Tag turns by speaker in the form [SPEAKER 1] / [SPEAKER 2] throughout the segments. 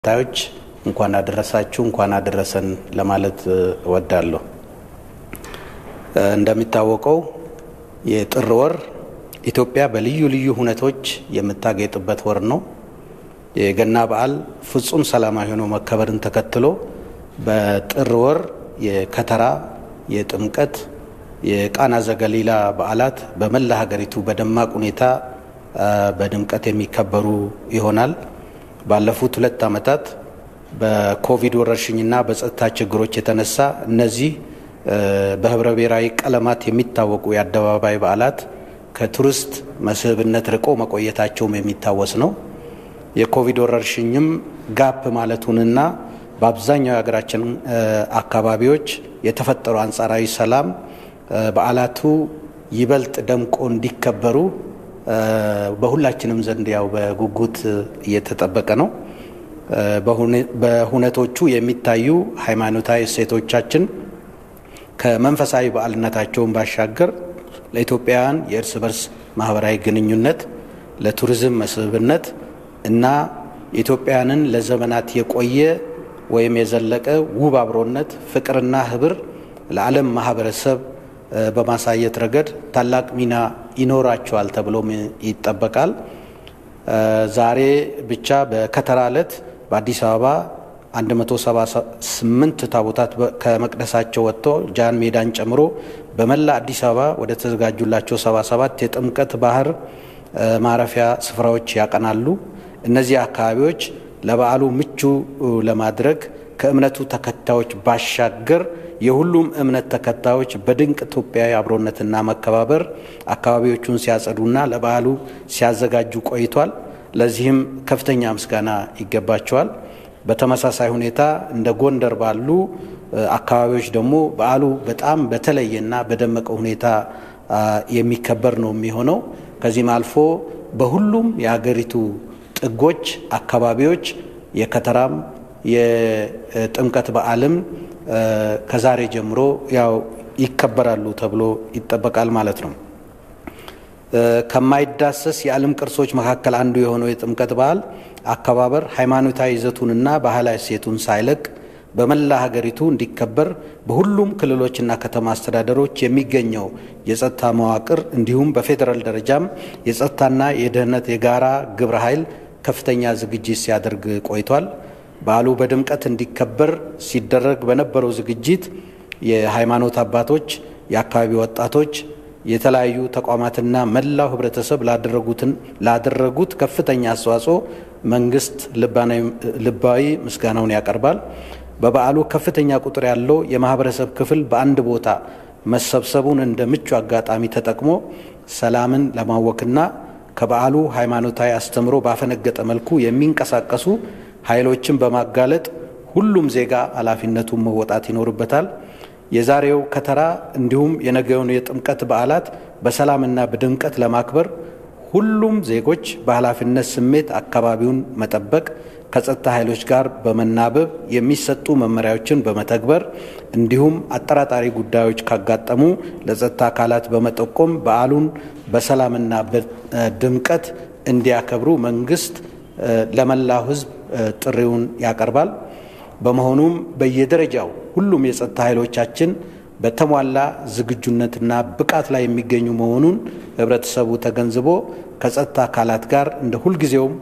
[SPEAKER 1] ታዮች እንኳን አደረሳችሁ እንኳን አደረሰን ለማለት እወዳለሁ። እንደሚታወቀው የጥር ወር ኢትዮጵያ በልዩ ልዩ ሁነቶች የምታጌጥበት ወር ነው። የገና በዓል ፍጹም ሰላማዊ ሆኖ መከበርን ተከትሎ በጥር ወር የከተራ፣ የጥምቀት፣ የቃና ዘገሊላ በዓላት በመላ ሀገሪቱ በደማቅ ሁኔታ በድምቀት የሚከበሩ ይሆናል። ባለፉት ሁለት ዓመታት በኮቪድ ወረርሽኝና በጸጥታ ችግሮች የተነሳ እነዚህ በህብረ ብሔራዊ ቀለማት የሚታወቁ የአደባባይ በዓላት ከቱሪስት መስህብነት ርቆ መቆየታቸውም የሚታወስ ነው። የኮቪድ ወረርሽኝም ጋፕ ማለቱንና በአብዛኛው የሀገራችን አካባቢዎች የተፈጠሩ አንጻራዊ ሰላም በዓላቱ ይበልጥ ደምቆ እንዲከበሩ በሁላችንም ዘንድ ያው በጉጉት እየተጠበቀ ነው። በሁነቶቹ የሚታዩ ሃይማኖታዊ እሴቶቻችን ከመንፈሳዊ በዓልነታቸውን ባሻገር ለኢትዮጵያውያን የእርስ በርስ ማህበራዊ ግንኙነት፣ ለቱሪዝም መስህብነት እና ኢትዮጵያውያንን ለዘመናት የቆየ ወይም የዘለቀ ውብ አብሮነት፣ ፍቅርና ህብር ለዓለም ማህበረሰብ በማሳየት ረገድ ታላቅ ሚና ይኖራቸዋል ተብሎም ይጠበቃል። ዛሬ ብቻ በከተራ ዕለት በአዲስ አበባ 178 ታቦታት ከመቅደሳቸው ወጥቶ ጃን ሜዳን ጨምሮ በመላ አዲስ አበባ ወደ ተዘጋጁላቸው 77 የጥምቀት ባህር ማረፊያ ስፍራዎች ያቀናሉ። እነዚህ አካባቢዎች ለበዓሉ ምቹ ለማድረግ ከእምነቱ ተከታዮች ባሻገር የሁሉም እምነት ተከታዮች በድንቅ ኢትዮጵያዊ አብሮነትና መከባበር አካባቢዎቹን ሲያጸዱና ለበዓሉ ሲያዘጋጁ ቆይቷል። ለዚህም ከፍተኛ ምስጋና ይገባቸዋል። በተመሳሳይ ሁኔታ እንደ ጎንደር ባሉ አካባቢዎች ደግሞ በዓሉ በጣም በተለየና በደመቀ ሁኔታ የሚከበር ነው የሚሆነው። ከዚህም አልፎ በሁሉም የሀገሪቱ ጥጎች አካባቢዎች የከተራም የጥምቀት በዓልም ከዛሬ ጀምሮ ያው ይከበራሉ ተብሎ ይጠበቃል ማለት ነው። ከማይዳሰስ የዓለም ቅርሶች መካከል አንዱ የሆነው የጥምቀት በዓል አከባበር ሃይማኖታዊ ይዘቱንና ባህላዊ እሴቱን ሳይለቅ በመላ ሀገሪቱ እንዲከበር በሁሉም ክልሎችና ከተማ አስተዳደሮች የሚገኘው የጸጥታ መዋቅር እንዲሁም በፌዴራል ደረጃም የጸጥታና የደህንነት የጋራ ግብረ ኃይል ከፍተኛ ዝግጅት ሲያደርግ ቆይቷል። በዓሉ በድምቀት እንዲከበር ሲደረግ በነበረው ዝግጅት የሃይማኖት አባቶች፣ የአካባቢ ወጣቶች፣ የተለያዩ ተቋማትና መላው ህብረተሰብ ላደረጉት ከፍተኛ አስተዋጽኦ መንግስት ልባዊ ምስጋናውን ያቀርባል። በበዓሉ ከፍተኛ ቁጥር ያለው የማህበረሰብ ክፍል በአንድ ቦታ መሰብሰቡን እንደ ምቹ አጋጣሚ ተጠቅሞ ሰላምን ለማወክና ከበዓሉ ሃይማኖታዊ አስተምሮ ባፈነገጠ መልኩ የሚንቀሳቀሱ ኃይሎችን በማጋለጥ ሁሉም ዜጋ ኃላፊነቱን መወጣት ይኖርበታል። የዛሬው ከተራ እንዲሁም የነገውን የጥምቀት በዓላት በሰላምና በድምቀት ለማክበር ሁሉም ዜጎች በኃላፊነት ስሜት አካባቢውን መጠበቅ፣ ከጸጥታ ኃይሎች ጋር በመናበብ የሚሰጡ መመሪያዎችን በመተግበር እንዲሁም አጠራጣሪ ጉዳዮች ካጋጠሙ ለጸጥታ አካላት በመጠቆም በዓሉን በሰላምና በድምቀት እንዲያከብሩ መንግስት ለመላው ሕዝብ ጥሪውን ያቀርባል። በመሆኑም በየደረጃው ሁሉም የጸጥታ ኃይሎቻችን በተሟላ ዝግጁነትና ብቃት ላይ የሚገኙ መሆኑን ህብረተሰቡ ተገንዝቦ ከጸጥታ አካላት ጋር እንደ ሁልጊዜውም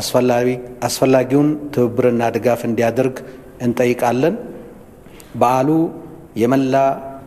[SPEAKER 1] አስፈላጊውን ትብብርና ድጋፍ እንዲያደርግ እንጠይቃለን። በዓሉ የመላ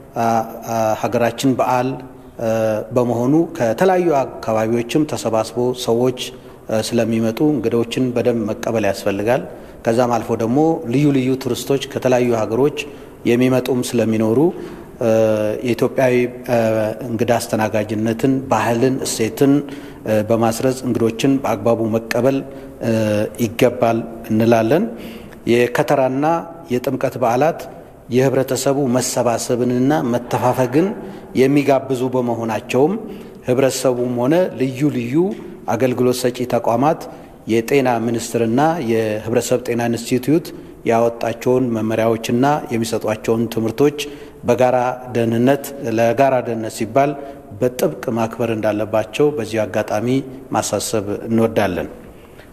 [SPEAKER 1] ሀገራችን በዓል በመሆኑ ከተለያዩ አካባቢዎችም ተሰባስቦ ሰዎች ስለሚመጡ እንግዶችን በደንብ መቀበል ያስፈልጋል። ከዛም አልፎ ደግሞ ልዩ ልዩ ቱሪስቶች ከተለያዩ ሀገሮች የሚመጡም ስለሚኖሩ የኢትዮጵያዊ እንግዳ አስተናጋጅነትን፣ ባህልን፣ እሴትን በማስረጽ እንግዶችን በአግባቡ መቀበል ይገባል እንላለን። የከተራና የጥምቀት በዓላት የህብረተሰቡ መሰባሰብንና መተፋፈግን የሚጋብዙ በመሆናቸውም ህብረተሰቡም ሆነ ልዩ ልዩ አገልግሎት ሰጪ ተቋማት የጤና ሚኒስቴርና የህብረተሰብ ጤና ኢንስቲትዩት ያወጣቸውን መመሪያዎችና የሚሰጧቸውን ትምህርቶች በጋራ ደህንነት ለጋራ ደህንነት ሲባል በጥብቅ ማክበር እንዳለባቸው በዚሁ አጋጣሚ ማሳሰብ እንወዳለን።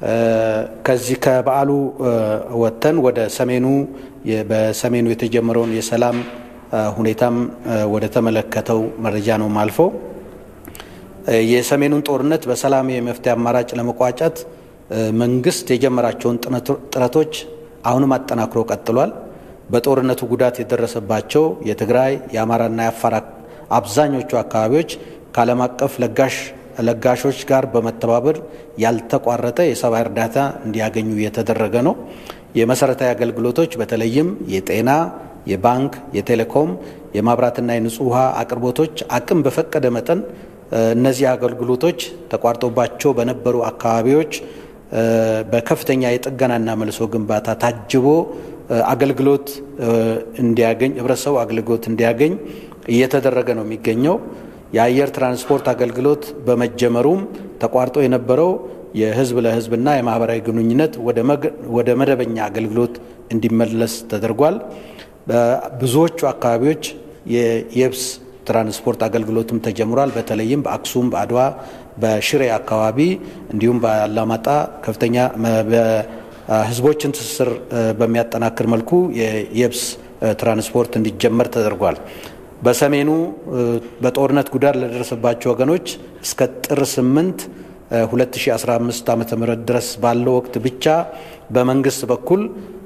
[SPEAKER 1] ከዚህ ከበዓሉ ወጥተን ወደ ሰሜኑ በሰሜኑ የተጀመረውን የሰላም ሁኔታም ወደ ተመለከተው መረጃ ነው ማልፈው። የሰሜኑን ጦርነት በሰላም የመፍትሄ አማራጭ ለመቋጨት መንግስት የጀመራቸውን ጥረቶች አሁንም አጠናክሮ ቀጥሏል። በጦርነቱ ጉዳት የደረሰባቸው የትግራይ የአማራና የአፋር አብዛኞቹ አካባቢዎች ከዓለም አቀፍ ለጋሽ ለጋሾች ጋር በመተባበር ያልተቋረጠ የሰብአዊ እርዳታ እንዲያገኙ እየተደረገ ነው። የመሰረታዊ አገልግሎቶች በተለይም የጤና፣ የባንክ፣ የቴሌኮም፣ የማብራትና የንጹህ ውሃ አቅርቦቶች አቅም በፈቀደ መጠን እነዚህ አገልግሎቶች ተቋርጦባቸው በነበሩ አካባቢዎች በከፍተኛ የጥገናና መልሶ ግንባታ ታጅቦ አገልግሎት እንዲያገኝ ህብረተሰቡ አገልግሎት እንዲያገኝ እየተደረገ ነው የሚገኘው። የአየር ትራንስፖርት አገልግሎት በመጀመሩም ተቋርጦ የነበረው የህዝብ ለህዝብና የማህበራዊ ግንኙነት ወደ መደበኛ አገልግሎት እንዲመለስ ተደርጓል። በብዙዎቹ አካባቢዎች የየብስ ትራንስፖርት አገልግሎትም ተጀምሯል። በተለይም በአክሱም፣ በአድዋ፣ በሽሬ አካባቢ እንዲሁም በአላማጣ ከፍተኛ ህዝቦችን ትስስር በሚያጠናክር መልኩ የየብስ ትራንስፖርት እንዲጀመር ተደርጓል። በሰሜኑ በጦርነት ጉዳት ለደረሰባቸው ወገኖች እስከ ጥር 8 2015 ዓ ም ድረስ ባለው ወቅት ብቻ በመንግስት በኩል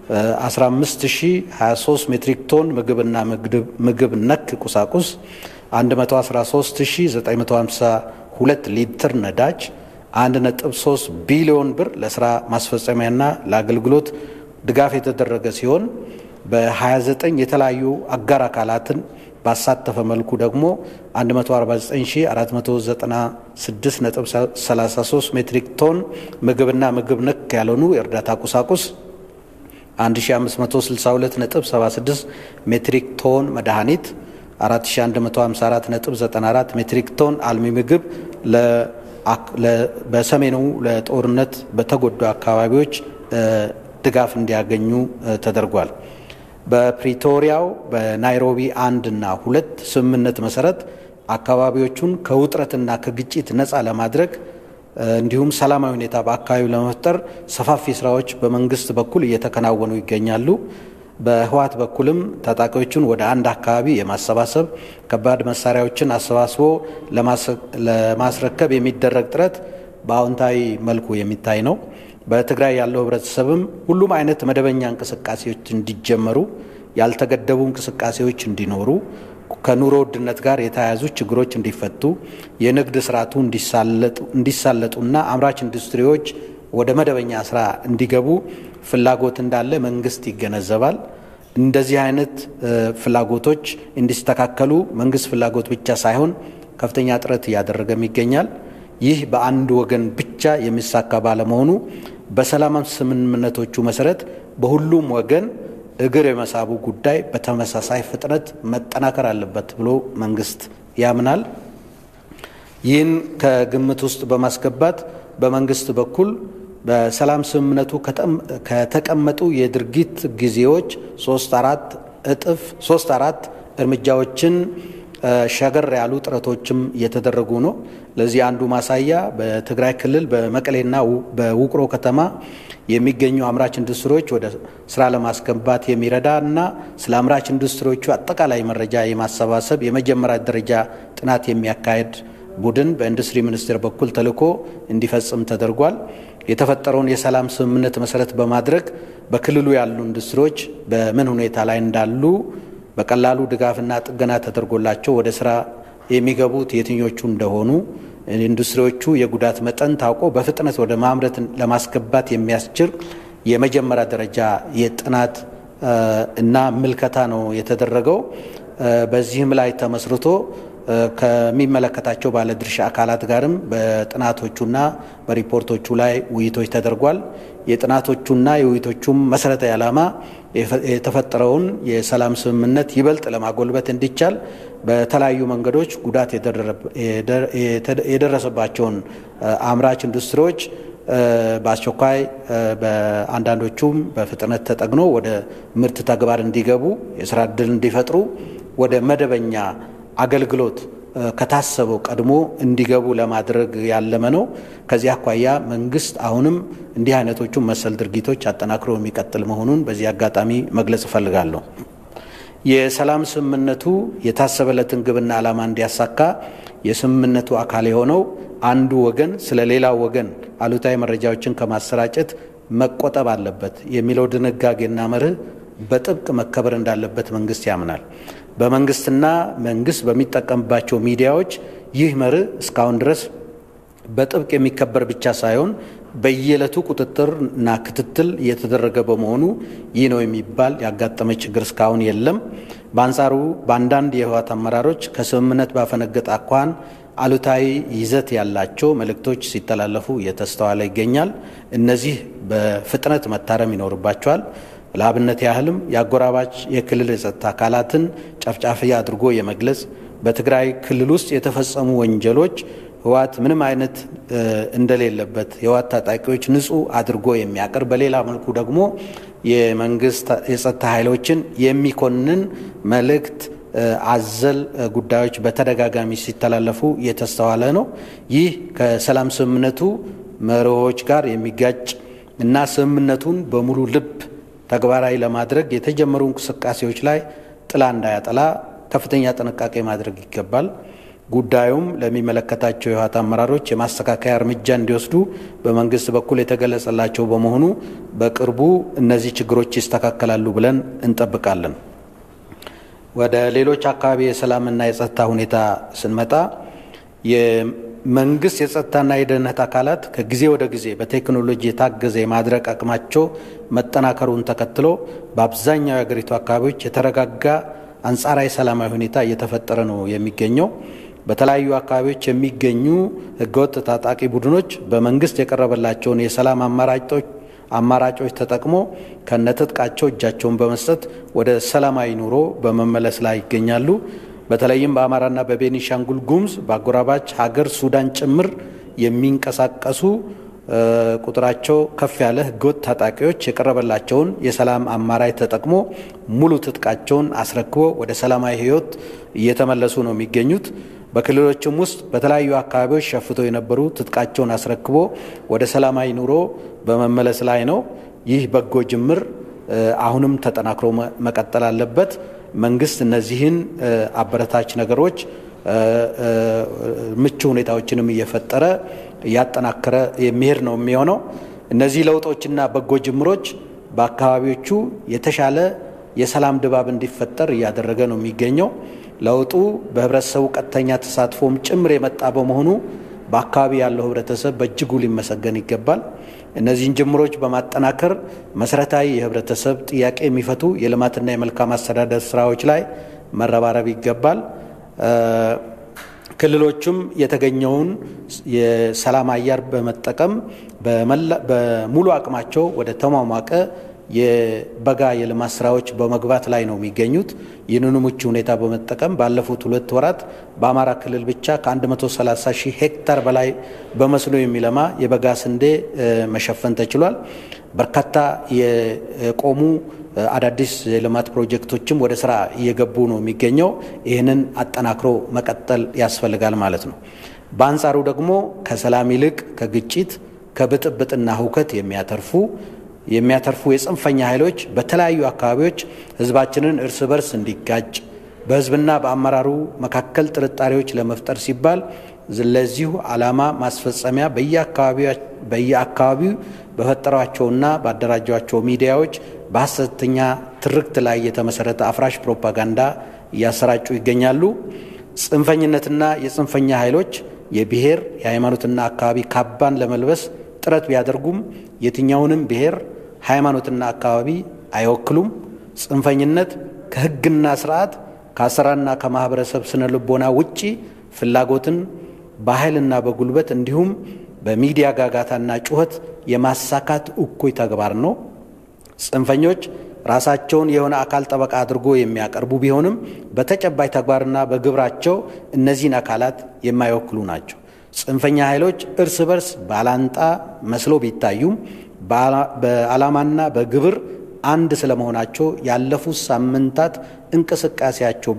[SPEAKER 1] 15023 ሜትሪክ ቶን ምግብና ምግብ ነክ ቁሳቁስ 113952 ሊትር ነዳጅ 1.3 ቢሊዮን ብር ለስራ ማስፈጸሚያና ለአገልግሎት ድጋፍ የተደረገ ሲሆን በ29 የተለያዩ አጋር አካላትን ባሳተፈ መልኩ ደግሞ 149496.33 ሜትሪክ ቶን ምግብና ምግብ ነክ ያልሆኑ የእርዳታ ቁሳቁስ 1562.76 ሜትሪክ ቶን መድኃኒት 4154.94 ሜትሪክ ቶን አልሚ ምግብ በሰሜኑ ለጦርነት በተጎዱ አካባቢዎች ድጋፍ እንዲያገኙ ተደርጓል። በፕሪቶሪያው በናይሮቢ አንድ እና ሁለት ስምምነት መሰረት አካባቢዎቹን ከውጥረትና ከግጭት ነፃ ለማድረግ እንዲሁም ሰላማዊ ሁኔታ በአካባቢው ለመፍጠር ሰፋፊ ስራዎች በመንግስት በኩል እየተከናወኑ ይገኛሉ። በህወሓት በኩልም ታጣቂዎቹን ወደ አንድ አካባቢ የማሰባሰብ ከባድ መሳሪያዎችን አሰባስቦ ለማስረከብ የሚደረግ ጥረት በአዎንታዊ መልኩ የሚታይ ነው። በትግራይ ያለው ህብረተሰብም ሁሉም አይነት መደበኛ እንቅስቃሴዎች እንዲጀመሩ፣ ያልተገደቡ እንቅስቃሴዎች እንዲኖሩ፣ ከኑሮ ውድነት ጋር የተያያዙ ችግሮች እንዲፈቱ፣ የንግድ ስርዓቱ እንዲሳለጡና አምራች ኢንዱስትሪዎች ወደ መደበኛ ስራ እንዲገቡ ፍላጎት እንዳለ መንግስት ይገነዘባል። እንደዚህ አይነት ፍላጎቶች እንዲስተካከሉ መንግስት ፍላጎት ብቻ ሳይሆን ከፍተኛ ጥረት እያደረገም ይገኛል። ይህ በአንድ ወገን ብቻ የሚሳካ ባለመሆኑ በሰላም ስምምነቶቹ መሰረት በሁሉም ወገን እግር የመሳቡ ጉዳይ በተመሳሳይ ፍጥነት መጠናከር አለበት ብሎ መንግስት ያምናል። ይህን ከግምት ውስጥ በማስገባት በመንግስት በኩል በሰላም ስምምነቱ ከተቀመጡ የድርጊት ጊዜዎች ሶስት አራት እጥፍ ሶስት አራት እርምጃዎችን ሸገር ያሉ ጥረቶችም እየተደረጉ ነው። ለዚህ አንዱ ማሳያ በትግራይ ክልል በመቀሌና በውቅሮ ከተማ የሚገኙ አምራች ኢንዱስትሪዎች ወደ ስራ ለማስገባት የሚረዳ እና ስለ አምራች ኢንዱስትሪዎቹ አጠቃላይ መረጃ የማሰባሰብ የመጀመሪያ ደረጃ ጥናት የሚያካሄድ ቡድን በኢንዱስትሪ ሚኒስቴር በኩል ተልዕኮ እንዲፈጽም ተደርጓል። የተፈጠረውን የሰላም ስምምነት መሰረት በማድረግ በክልሉ ያሉ ኢንዱስትሪዎች በምን ሁኔታ ላይ እንዳሉ በቀላሉ ድጋፍና ጥገና ተደርጎላቸው ወደ ስራ የሚገቡት የትኞቹ እንደሆኑ ኢንዱስትሪዎቹ የጉዳት መጠን ታውቆ በፍጥነት ወደ ማምረት ለማስገባት የሚያስችል የመጀመሪያ ደረጃ የጥናት እና ምልከታ ነው የተደረገው። በዚህም ላይ ተመስርቶ ከሚመለከታቸው ባለድርሻ አካላት ጋርም በጥናቶቹና በሪፖርቶቹ ላይ ውይይቶች ተደርጓል። የጥናቶቹና የውይይቶቹም መሰረታዊ ዓላማ የተፈጠረውን የሰላም ስምምነት ይበልጥ ለማጎልበት እንዲቻል በተለያዩ መንገዶች ጉዳት የደረሰባቸውን አምራች ኢንዱስትሪዎች በአስቸኳይ በአንዳንዶቹም በፍጥነት ተጠግኖ ወደ ምርት ተግባር እንዲገቡ የስራ እድል እንዲፈጥሩ ወደ መደበኛ አገልግሎት ከታሰበው ቀድሞ እንዲገቡ ለማድረግ ያለመ ነው። ከዚህ አኳያ መንግስት አሁንም እንዲህ አይነቶቹን መሰል ድርጊቶች አጠናክሮ የሚቀጥል መሆኑን በዚህ አጋጣሚ መግለጽ እፈልጋለሁ። የሰላም ስምምነቱ የታሰበለትን ግብና ዓላማ እንዲያሳካ የስምምነቱ አካል የሆነው አንዱ ወገን ስለ ሌላው ወገን አሉታዊ መረጃዎችን ከማሰራጨት መቆጠብ አለበት የሚለው ድንጋጌና መርህ በጥብቅ መከበር እንዳለበት መንግስት ያምናል። በመንግስትና መንግስት በሚጠቀምባቸው ሚዲያዎች ይህ መርህ እስካሁን ድረስ በጥብቅ የሚከበር ብቻ ሳይሆን በየዕለቱ ቁጥጥርና ክትትል እየተደረገ በመሆኑ ይህ ነው የሚባል ያጋጠመ ችግር እስካሁን የለም። በአንጻሩ በአንዳንድ የህወሓት አመራሮች ከስምምነት ባፈነገጠ አኳኋን አሉታዊ ይዘት ያላቸው መልእክቶች ሲተላለፉ እየተስተዋለ ይገኛል። እነዚህ በፍጥነት መታረም ይኖርባቸዋል። ለአብነት ያህልም የአጎራባች የክልል የጸጥታ አካላትን ጨፍጫፊ አድርጎ የመግለጽ በትግራይ ክልል ውስጥ የተፈጸሙ ወንጀሎች ህወሓት ምንም አይነት እንደሌለበት የህወሓት ታጣቂዎች ንጹህ አድርጎ የሚያቀርብ በሌላ መልኩ ደግሞ የመንግስት የጸጥታ ኃይሎችን የሚኮንን መልእክት አዘል ጉዳዮች በተደጋጋሚ ሲተላለፉ እየተስተዋለ ነው። ይህ ከሰላም ስምምነቱ መርሆች ጋር የሚጋጭ እና ስምምነቱን በሙሉ ልብ ተግባራዊ ለማድረግ የተጀመሩ እንቅስቃሴዎች ላይ ጥላ እንዳያጠላ ከፍተኛ ጥንቃቄ ማድረግ ይገባል። ጉዳዩም ለሚመለከታቸው የህወሓት አመራሮች የማስተካከያ እርምጃ እንዲወስዱ በመንግስት በኩል የተገለጸላቸው በመሆኑ በቅርቡ እነዚህ ችግሮች ይስተካከላሉ ብለን እንጠብቃለን። ወደ ሌሎች አካባቢ የሰላምና የጸጥታ ሁኔታ ስንመጣ የመንግስት የጸጥታና የደህንነት አካላት ከጊዜ ወደ ጊዜ በቴክኖሎጂ የታገዘ የማድረግ አቅማቸው መጠናከሩን ተከትሎ በአብዛኛው የሀገሪቱ አካባቢዎች የተረጋጋ አንጻራዊ ሰላማዊ ሁኔታ እየተፈጠረ ነው የሚገኘው። በተለያዩ አካባቢዎች የሚገኙ ህገወጥ ታጣቂ ቡድኖች በመንግስት የቀረበላቸውን የሰላም አማራጮች አማራጮች ተጠቅሞ ከነትጥቃቸው እጃቸውን በመስጠት ወደ ሰላማዊ ኑሮ በመመለስ ላይ ይገኛሉ። በተለይም በአማራና በቤኒሻንጉል ጉሙዝ በአጎራባች ሀገር ሱዳን ጭምር የሚንቀሳቀሱ ቁጥራቸው ከፍ ያለ ህገወጥ ታጣቂዎች የቀረበላቸውን የሰላም አማራጭ ተጠቅሞ ሙሉ ትጥቃቸውን አስረክቦ ወደ ሰላማዊ ህይወት እየተመለሱ ነው የሚገኙት። በክልሎችም ውስጥ በተለያዩ አካባቢዎች ሸፍተው የነበሩ ትጥቃቸውን አስረክቦ ወደ ሰላማዊ ኑሮ በመመለስ ላይ ነው። ይህ በጎ ጅምር አሁንም ተጠናክሮ መቀጠል አለበት። መንግስት እነዚህን አበረታች ነገሮች ምቹ ሁኔታዎችንም እየፈጠረ እያጠናከረ የሚሄድ ነው የሚሆነው። እነዚህ ለውጦችና በጎ ጅምሮች በአካባቢዎቹ የተሻለ የሰላም ድባብ እንዲፈጠር እያደረገ ነው የሚገኘው። ለውጡ በህብረተሰቡ ቀጥተኛ ተሳትፎም ጭምር የመጣ በመሆኑ በአካባቢ ያለው ህብረተሰብ በእጅጉ ሊመሰገን ይገባል። እነዚህን ጅምሮች በማጠናከር መሰረታዊ የህብረተሰብ ጥያቄ የሚፈቱ የልማትና የመልካም አስተዳደር ስራዎች ላይ መረባረብ ይገባል። ክልሎቹም የተገኘውን የሰላም አየር በመጠቀም በሙሉ አቅማቸው ወደ ተሟሟቀ የበጋ የልማት ስራዎች በመግባት ላይ ነው የሚገኙት። ይህንኑ ምቹ ሁኔታ በመጠቀም ባለፉት ሁለት ወራት በአማራ ክልል ብቻ ከ130 ሺህ ሄክታር በላይ በመስኖ የሚለማ የበጋ ስንዴ መሸፈን ተችሏል። በርካታ የቆሙ አዳዲስ የልማት ፕሮጀክቶችም ወደ ስራ እየገቡ ነው የሚገኘው። ይህንን አጠናክሮ መቀጠል ያስፈልጋል ማለት ነው። በአንጻሩ ደግሞ ከሰላም ይልቅ ከግጭት ከብጥብጥና ሁከት የሚያተርፉ የሚያተርፉ የጽንፈኛ ኃይሎች በተለያዩ አካባቢዎች ህዝባችንን እርስ በርስ እንዲጋጭ በህዝብና በአመራሩ መካከል ጥርጣሬዎች ለመፍጠር ሲባል ለዚሁ ዓላማ ማስፈጸሚያ በየአካባቢው በፈጠሯቸውና ባደራጇቸው ሚዲያዎች በሐሰተኛ ትርክት ላይ የተመሰረተ አፍራሽ ፕሮፓጋንዳ እያሰራጩ ይገኛሉ። ጽንፈኝነትና የጽንፈኛ ኃይሎች የብሔር የሃይማኖትና አካባቢ ካባን ለመልበስ ጥረት ቢያደርጉም የትኛውንም ብሔር ሃይማኖትና አካባቢ አይወክሉም። ጽንፈኝነት ከህግና ስርዓት ከአሰራርና ከማህበረሰብ ስነ ልቦና ውጪ ፍላጎትን በኃይልና በጉልበት እንዲሁም በሚዲያ ጋጋታና ጩኸት የማሳካት እኩይ ተግባር ነው። ጽንፈኞች ራሳቸውን የሆነ አካል ጠበቃ አድርጎ የሚያቀርቡ ቢሆንም በተጨባጭ ተግባርና በግብራቸው እነዚህን አካላት የማይወክሉ ናቸው። ጽንፈኛ ኃይሎች እርስ በርስ ባላንጣ መስሎ ቢታዩም በዓላማና በግብር አንድ ስለመሆናቸው ያለፉት ሳምንታት እንቅስቃሴያቸው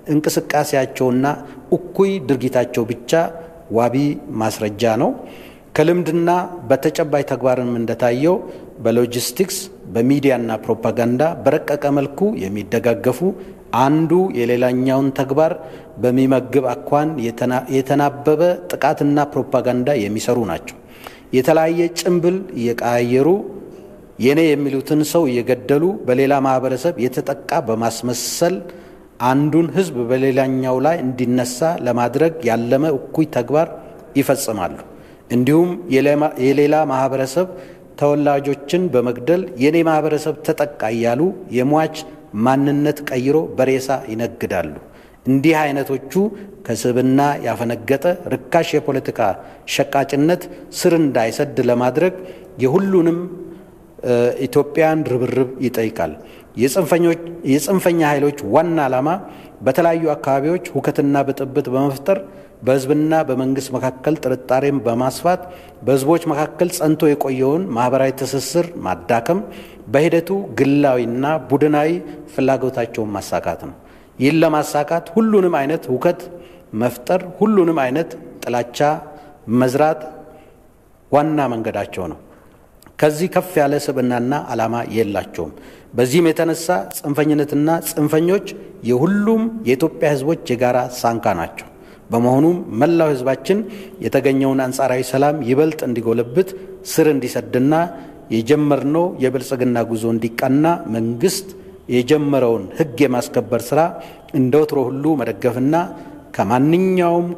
[SPEAKER 1] እንቅስቃሴያቸውና እኩይ ድርጊታቸው ብቻ ዋቢ ማስረጃ ነው። ከልምድና በተጨባጭ ተግባርም እንደታየው በሎጂስቲክስ በሚዲያና ፕሮፓጋንዳ በረቀቀ መልኩ የሚደጋገፉ አንዱ የሌላኛውን ተግባር በሚመግብ አኳን የተናበበ ጥቃትና ፕሮፓጋንዳ የሚሰሩ ናቸው። የተለያየ ጭንብል እየቀያየሩ የኔ የሚሉትን ሰው እየገደሉ በሌላ ማህበረሰብ የተጠቃ በማስመሰል አንዱን ሕዝብ በሌላኛው ላይ እንዲነሳ ለማድረግ ያለመ እኩይ ተግባር ይፈጽማሉ። እንዲሁም የሌላ ማህበረሰብ ተወላጆችን በመግደል የኔ ማህበረሰብ ተጠቃ እያሉ የሟች ማንነት ቀይሮ በሬሳ ይነግዳሉ። እንዲህ አይነቶቹ ከስብና ያፈነገጠ ርካሽ የፖለቲካ ሸቃጭነት ስር እንዳይሰድ ለማድረግ የሁሉንም ኢትዮጵያን ርብርብ ይጠይቃል። የጽንፈኛ ኃይሎች ዋና ዓላማ በተለያዩ አካባቢዎች ሁከትና ብጥብጥ በመፍጠር በህዝብና በመንግስት መካከል ጥርጣሬን በማስፋት በህዝቦች መካከል ጸንቶ የቆየውን ማህበራዊ ትስስር ማዳከም፣ በሂደቱ ግላዊና ቡድናዊ ፍላጎታቸውን ማሳካት ነው። ይህን ለማሳካት ሁሉንም አይነት ሁከት መፍጠር፣ ሁሉንም አይነት ጥላቻ መዝራት ዋና መንገዳቸው ነው። ከዚህ ከፍ ያለ ስብዕናና ዓላማ የላቸውም። በዚህም የተነሳ ጽንፈኝነትና ጽንፈኞች የሁሉም የኢትዮጵያ ህዝቦች የጋራ ሳንካ ናቸው። በመሆኑም መላው ህዝባችን የተገኘውን አንጻራዊ ሰላም ይበልጥ እንዲጎለብት ስር እንዲሰድና የጀመርነው የብልጽግና ጉዞ እንዲቃና መንግስት የጀመረውን ህግ የማስከበር ስራ እንደ ወትሮ ሁሉ መደገፍና ከማንኛውም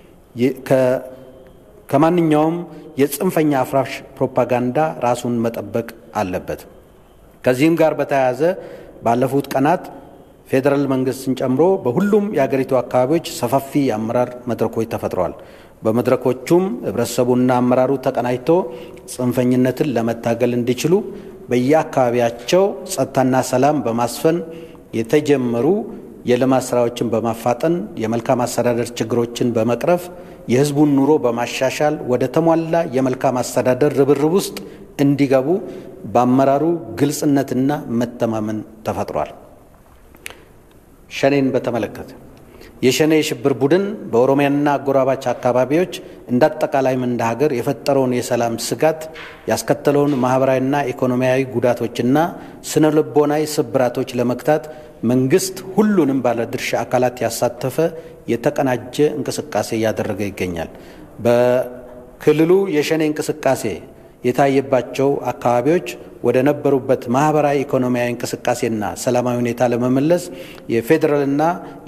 [SPEAKER 1] ከማንኛውም የጽንፈኛ አፍራሽ ፕሮፓጋንዳ ራሱን መጠበቅ አለበት። ከዚህም ጋር በተያያዘ ባለፉት ቀናት ፌዴራል መንግስትን ጨምሮ በሁሉም የአገሪቱ አካባቢዎች ሰፋፊ የአመራር መድረኮች ተፈጥረዋል። በመድረኮቹም ህብረተሰቡና አመራሩ ተቀናጅቶ ጽንፈኝነትን ለመታገል እንዲችሉ በየአካባቢያቸው ጸጥታና ሰላም በማስፈን የተጀመሩ የልማት ስራዎችን በማፋጠን የመልካም አስተዳደር ችግሮችን በመቅረፍ የህዝቡን ኑሮ በማሻሻል ወደ ተሟላ የመልካም አስተዳደር ርብርብ ውስጥ እንዲገቡ በአመራሩ ግልጽነትና መተማመን ተፈጥሯል። ሸኔን በተመለከተ የሸኔ የሽብር ቡድን በኦሮሚያና አጎራባች አካባቢዎች እንደ አጠቃላይም እንደ ሀገር የፈጠረውን የሰላም ስጋት ያስከተለውን ማህበራዊና ኢኮኖሚያዊ ጉዳቶችና ስነ ልቦናዊ ስብራቶች ለመግታት መንግስት ሁሉንም ባለድርሻ አካላት ያሳተፈ የተቀናጀ እንቅስቃሴ እያደረገ ይገኛል። በክልሉ የሸኔ እንቅስቃሴ የታየባቸው አካባቢዎች ወደ ነበሩበት ማህበራዊ ኢኮኖሚያዊ እንቅስቃሴና ሰላማዊ ሁኔታ ለመመለስ የፌዴራልና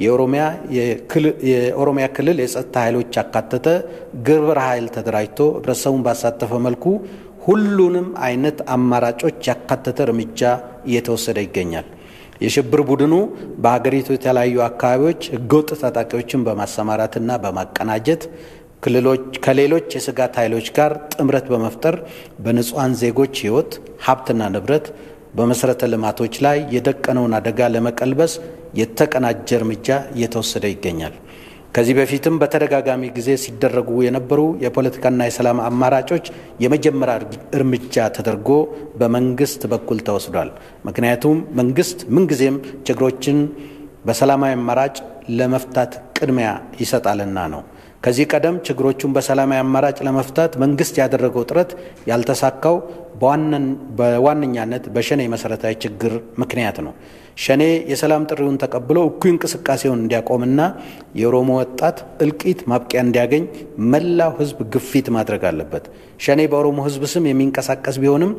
[SPEAKER 1] የኦሮሚያ ክልል የጸጥታ ኃይሎች ያካተተ ግብረ ኃይል ተደራጅቶ ህብረተሰቡን ባሳተፈ መልኩ ሁሉንም አይነት አማራጮች ያካተተ እርምጃ እየተወሰደ ይገኛል። የሽብር ቡድኑ በሀገሪቱ የተለያዩ አካባቢዎች ህገወጥ ታጣቂዎችን በማሰማራትና በማቀናጀት ከሌሎች የስጋት ኃይሎች ጋር ጥምረት በመፍጠር በንጹሐን ዜጎች ህይወት፣ ሀብትና ንብረት በመሰረተ ልማቶች ላይ የደቀነውን አደጋ ለመቀልበስ የተቀናጀ እርምጃ እየተወሰደ ይገኛል። ከዚህ በፊትም በተደጋጋሚ ጊዜ ሲደረጉ የነበሩ የፖለቲካና የሰላም አማራጮች የመጀመሪያ እርምጃ ተደርጎ በመንግስት በኩል ተወስዷል። ምክንያቱም መንግስት ምንጊዜም ችግሮችን በሰላማዊ አማራጭ ለመፍታት ቅድሚያ ይሰጣልና ነው። ከዚህ ቀደም ችግሮቹን በሰላማዊ አማራጭ ለመፍታት መንግስት ያደረገው ጥረት ያልተሳካው በዋነኛነት በሸኔ መሰረታዊ ችግር ምክንያት ነው። ሸኔ የሰላም ጥሪውን ተቀብሎ እኩይ እንቅስቃሴውን እንዲያቆምና የኦሮሞ ወጣት እልቂት ማብቂያ እንዲያገኝ መላው ህዝብ ግፊት ማድረግ አለበት። ሸኔ በኦሮሞ ህዝብ ስም የሚንቀሳቀስ ቢሆንም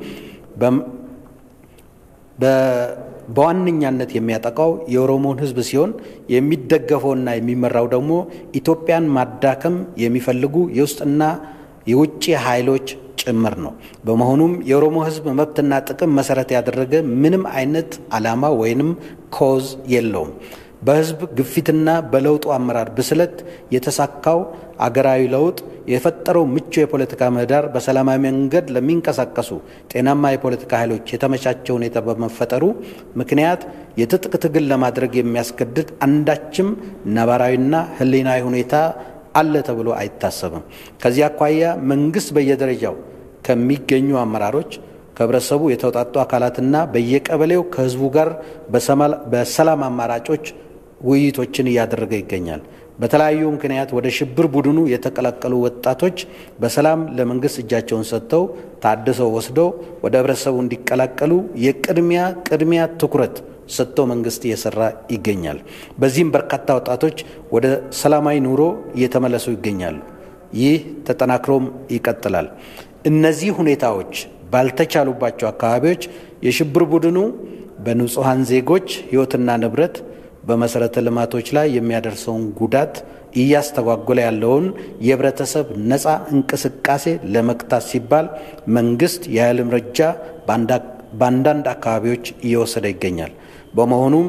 [SPEAKER 1] በዋነኛነት የሚያጠቃው የኦሮሞን ህዝብ ሲሆን የሚደገፈውና የሚመራው ደግሞ ኢትዮጵያን ማዳከም የሚፈልጉ የውስጥና የውጭ ኃይሎች ጭምር ነው። በመሆኑም የኦሮሞ ህዝብ መብትና ጥቅም መሰረት ያደረገ ምንም አይነት ዓላማ ወይንም ኮዝ የለውም። በህዝብ ግፊትና በለውጡ አመራር ብስለት የተሳካው አገራዊ ለውጥ የፈጠረው ምቹ የፖለቲካ ምህዳር በሰላማዊ መንገድ ለሚንቀሳቀሱ ጤናማ የፖለቲካ ኃይሎች የተመቻቸ ሁኔታ በመፈጠሩ ምክንያት የትጥቅ ትግል ለማድረግ የሚያስገድድ አንዳችም ነባራዊና ህሊናዊ ሁኔታ አለ ተብሎ አይታሰብም። ከዚህ አኳያ መንግስት በየደረጃው ከሚገኙ አመራሮች ከህብረተሰቡ የተውጣጡ አካላትና በየቀበሌው ከህዝቡ ጋር በሰላም አማራጮች ውይይቶችን እያደረገ ይገኛል። በተለያዩ ምክንያት ወደ ሽብር ቡድኑ የተቀላቀሉ ወጣቶች በሰላም ለመንግስት እጃቸውን ሰጥተው ታድሰው ወስደው ወደ ህብረተሰቡ እንዲቀላቀሉ የቅድሚያ ቅድሚያ ትኩረት ሰጥተው መንግስት እየሰራ ይገኛል። በዚህም በርካታ ወጣቶች ወደ ሰላማዊ ኑሮ እየተመለሱ ይገኛሉ። ይህ ተጠናክሮም ይቀጥላል። እነዚህ ሁኔታዎች ባልተቻሉባቸው አካባቢዎች የሽብር ቡድኑ በንጹሐን ዜጎች ህይወትና ንብረት በመሰረተ ልማቶች ላይ የሚያደርሰውን ጉዳት እያስተጓጎለ ያለውን የህብረተሰብ ነፃ እንቅስቃሴ ለመግታት ሲባል መንግስት የኃይል እርምጃ በአንዳንድ አካባቢዎች እየወሰደ ይገኛል። በመሆኑም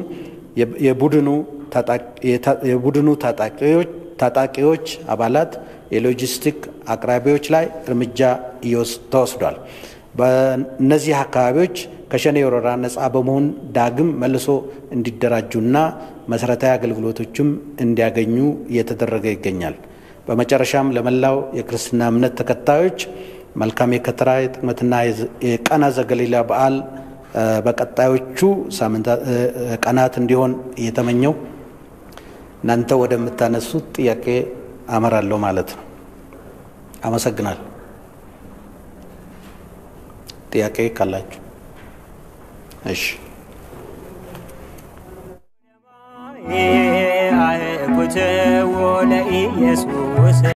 [SPEAKER 1] የቡድኑ ታጣቂዎች አባላት የሎጂስቲክ አቅራቢዎች ላይ እርምጃ ተወስዷል። በእነዚህ አካባቢዎች ከሸኔ ወረራ ነፃ በመሆን ዳግም መልሶ እንዲደራጁና መሰረታዊ አገልግሎቶችም እንዲያገኙ እየተደረገ ይገኛል። በመጨረሻም ለመላው የክርስትና እምነት ተከታዮች መልካም የከተራ የጥቅምትና የቃና ዘገሊላ በዓል በቀጣዮቹ ቀናት እንዲሆን እየተመኘው እናንተ ወደምታነሱት ጥያቄ አመራለሁ ማለት ነው። አመሰግናለሁ። ጥያቄ ካላችሁ እሺ።
[SPEAKER 2] አህኩትዎ ለኢየሱስ